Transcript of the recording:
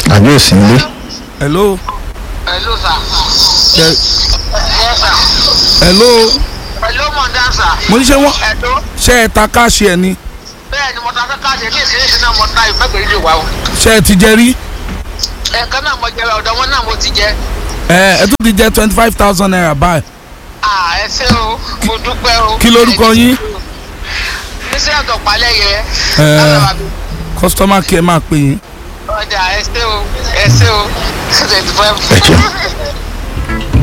àbí òsì nílé. hello Hello, sir. Ṣe- Yes, sir. hello Hello, Mondan, sir. mo ní ṣe wọ́n Hello. ṣe ẹ ta káàṣì ẹ ni Bẹ́ẹ̀ ni mo ta fẹ́ káàdì ní ìsinyìí náà mo ta ìfẹ́gbẹ̀rẹ́ ìdìbò àwọn. ṣe ẹ ti jẹ rí Ẹ̀ẹ̀kan náà mo jẹ ọ̀dọ̀ wọn náà mo ti jẹ. ẹ ẹ tún ti jẹ twenty five thousand naira báyìí À ẹ ṣé o, mo dúpẹ́ o. Kí lorúkọ yín? Bísí ọ̀dọ̀ palẹ̀yẹ. Ẹ. customer care máa pè yín Ọjà ẹ ṣé o, ẹ ṣé o. ẹ ṣe